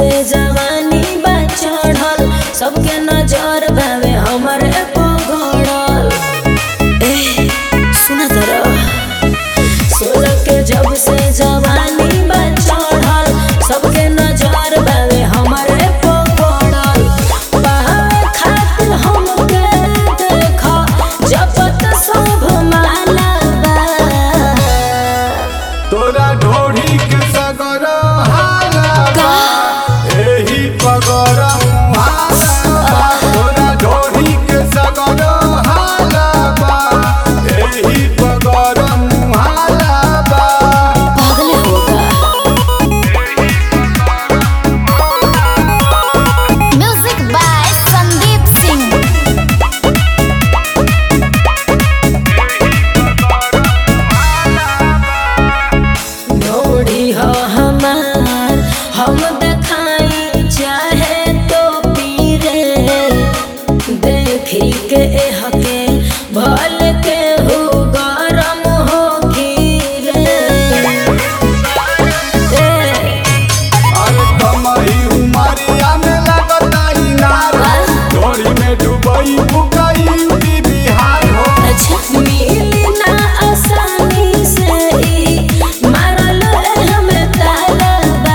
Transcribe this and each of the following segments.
से जवानी बा चढ़ल सबके नजर बावे हमर एको गड़ल ए सुना जरा सोलह के जब से जवानी बा चढ़ल सबके नजर बावे हमर एको गड़ल पावे खातिर हमके देख जपत सब माला बा तोरा ढोढ़ी के सगर हाला बा एही पगर हाला बा तोरा ढोढ़ी के सगर हाला बा एही पगर हाला बा पागल होगा Music by Sandeep Singh. ढोड़ी हो हमार हम देखाई चाहे तो पीरे देखी के हके भल के हो गरम हो खीरे अरे कमही उमरिया में लगता इनार ढोढ़ी में डूबई बुकई यूपी बिहार हो अच्छा मिली ना आसानी से ई मारल हमें ताला बा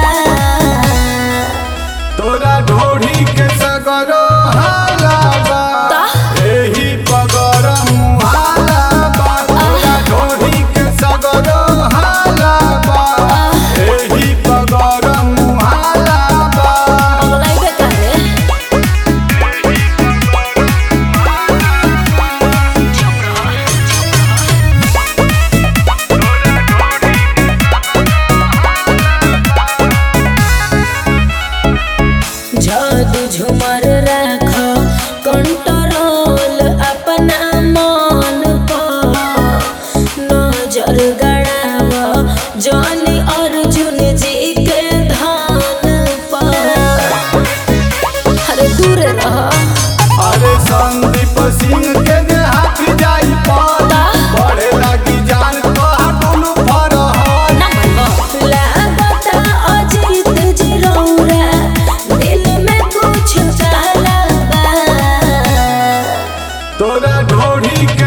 तोरा ढोढ़ी के सगर हाला बा ता? एही पगर हाला बा तोरा ढोढ़ी के सगर हाला बा एही पगर हाला बा अगलाइबे काहे जादू झुमर राख कंट्रोल अपना मन पर नजर गड़ाव जॉनी अर्जुन जी के धान पर अरे दूर रह अरे संदीप सिंह के जे हाथ जाई पाता बड़े लगी जान तो हटुनु फरहल लागता अजीत जी रौरा दिल में कुछ काला बा तोरा ढोढ़ी के